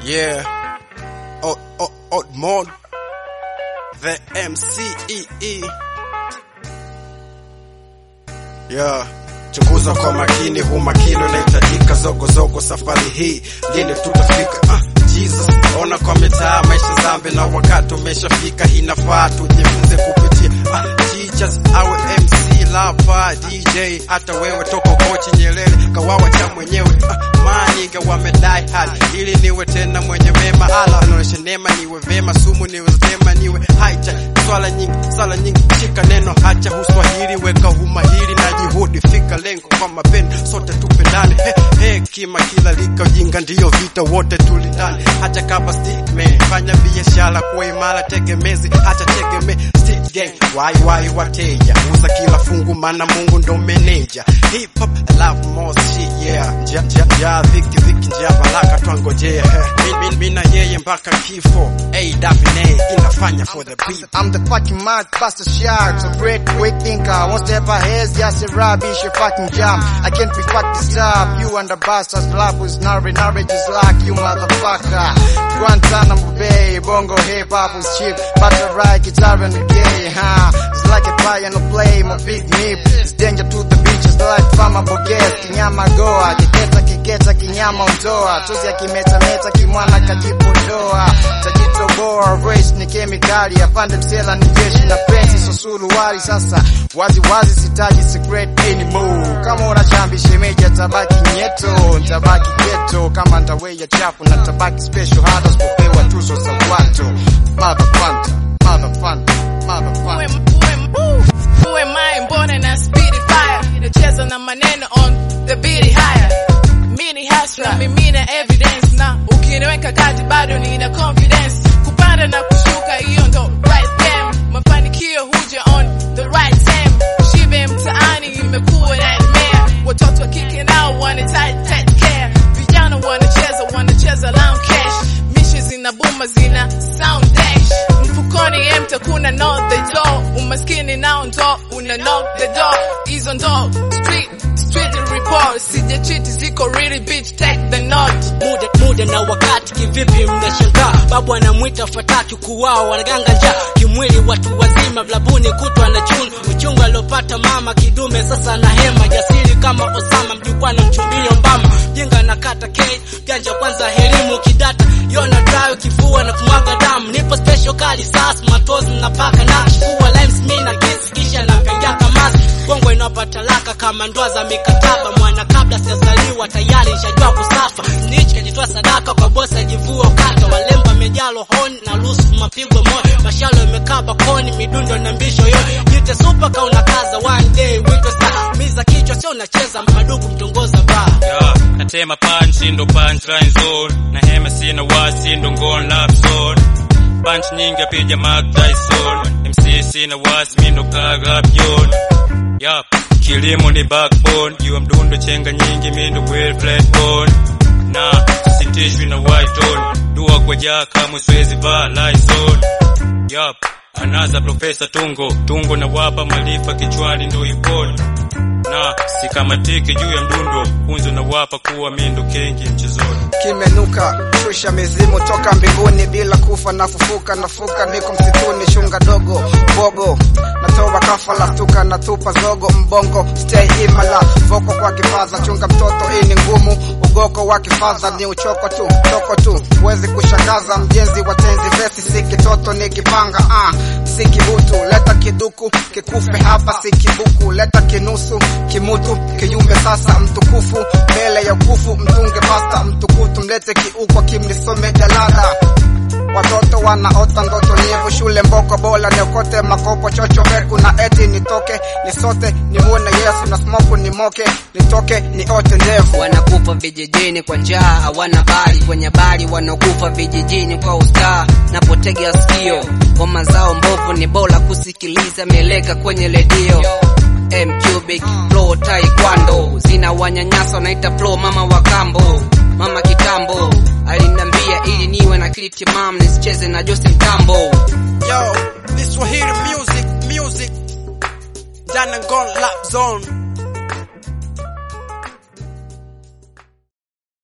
Yeah. Odd, odd, odd mod. The MCEE. Yeah. Chunguza kwa makini, huu makini unahitajika. Zogo zogo, safari hii lini tutafika? Ah, Jesus, ona kwa mitaa maisha zambi, na wakati umeshafika, inafaa tujifunze kupitia ah, teachers awe MC lapa DJ, hata wewe toko kochi Nyerere kawawa cha mwenyewe ah, maniga wamedai hali ili niwe tena mwenye mema, ala anaonyesha neema, niwe vema, sumu niwe zema, niwe haita swala nyingi, sala nyingi, shika neno, hacha uswahili, weka umahiri na juhudi, fika lengo kwa mapendo, sote tupendane. He, hekima kila lika, ujinga ndiyo vita, wote tulindane, hata kama statement, fanya biashara kuwa imara, tegemezi, hata tegeme street gang, wai wai wateja, uza kila fungu, mana Mungu ndo meneja. Hip hop, I love more shit, yeah, nja nja nja, viki viki, nja baraka twangojea, mi mi mi na yeye mpaka kifo, AWA inafanya for the people. I'm the fucking mad bastard shark, so great quick thinker. One step ahead, just a rubbish, a fucking jam. I can't be fucked this up. You and the bastards, love was nari nari just like you motherfucker. Guantanamo Bay, bongo hip hop was cheap, but I ride guitar and gay, huh? It's like a pie and a play, my big nip. It's danger to the beaches, like fama boget, kinyama goa, kiketa kiketa, kinyama ondoa, tuzi ya kimeta meta, kimwana kajipodoa, tajitoboa, race ni kemikali, apande msela ni jeshi la penzi, so suruali sasa, wazi wazi sitaji secret anymore, kama unachambi shemeji tabaki nyeto, tabaki ghetto, kama ndaweya chafu na tabaki special, hata sipopewa tuzo za watu, mother fanta, mother fanta, mother Uwe, fanta. uwe, uwe mai mbone na speedy fire nacheza na maneno on the beat higher mini hasra mimina evidence na ukiniweka kati bado nina confidence kupanda na kushuka hiyo ndo right game mafanikio huja on the right time shibe mtaani imekuwa nightmare watoto wa kike nao wanahitaji tight care vijana wanacheza wanacheza long cash mishi zina buma zina sound dash mfukoni empty kuna know the door umaskini nao ndo una knock the door hizo ndo street street report sija cheat ziko really bitch take the note muda muda na wakati kivipi mnashangaa babu anamwita fataki kuwao wanaganga njaa kimwili watu wazima blabuni kutwa na chunu uchungu aliopata mama kidume sasa na hema jasiri kama Osama mjukwa na mchumbio mbama jinga na kata K janja kwanza helimu kidata yona drayo kifua na kumwaga damu nipo special kali sasa matozi napaka na kuwa limes mimi na kiss kisha napiga kamasi Kongo inapata laka kama ndoa za mikataba mwana kabla sijazaliwa tayari nishajua kusafa snitch kajitoa sadaka kwa bosi ajivua ukata walembo wamejaa rohoni na rusu mapigo moyo mashalo yamekaba koni midundo na mbisho yote jite super kauna kaza one day wito saa miza kichwa sio unacheza maduku mtongoza baa Yeah, natema punch ndo punchline zone na hema sina wasi ndo ngon lap zone punch nyingi apija Mark Tyson MC sina wasi mi ndo kaga byon Yup, kilimo ni backbone jua mdundo chenga nyingi mi ndo well flat bone na sitishwi na white tone dua kwa jaa kamwe siwezi vaa Lysol Yup, anaza profesa tungo tungo na wapa malifa kichwani ndo ipone na sikamatiki juu ya mdundo kunzo na wapa kuwa mindo kengi mchezoni kimenuka shusha mizimu toka mbinguni bila kufa nafufuka nafuka niko msituni shunga dogo bogo natoa kafala stuka natupa zogo mbongo stay imala voko kwa kifaza chunga mtoto hii ni ngumu ugoko wa kifaza ni uchoko tu toko tu huwezi kushangaza mjenzi wa tenzi vesi si kitoto ni kipanga ah, si kibutu leta kiduku kikufe hapa si kibuku leta kinusu kimutu kiyumbe sasa mtukufu mbele ya ukufu mtunge pasta mtukutu mlete kiukwa kimlisome jalada watoto wanaota ndoto nyevu shule mboko bola niokote makopo chocho veku na eti nitoke nisote nimuone yesu na smoku nimoke nitoke niote ndevu wanakufa vijijini kwa njaa hawana bali kwenye bali wanakufa vijijini kwa ustaa napotega sikio ngoma zao mbovu ni bora kusikiliza mieleka kwenye redio mcubic flow taekwondo zina wanyanyasa wanaita flow mama wa kambo mama kitambo alinambia ili niwe na akili timamu nisicheze na jose mtambo Yo, this Swahili music, music. Dana Gon Lap Zone.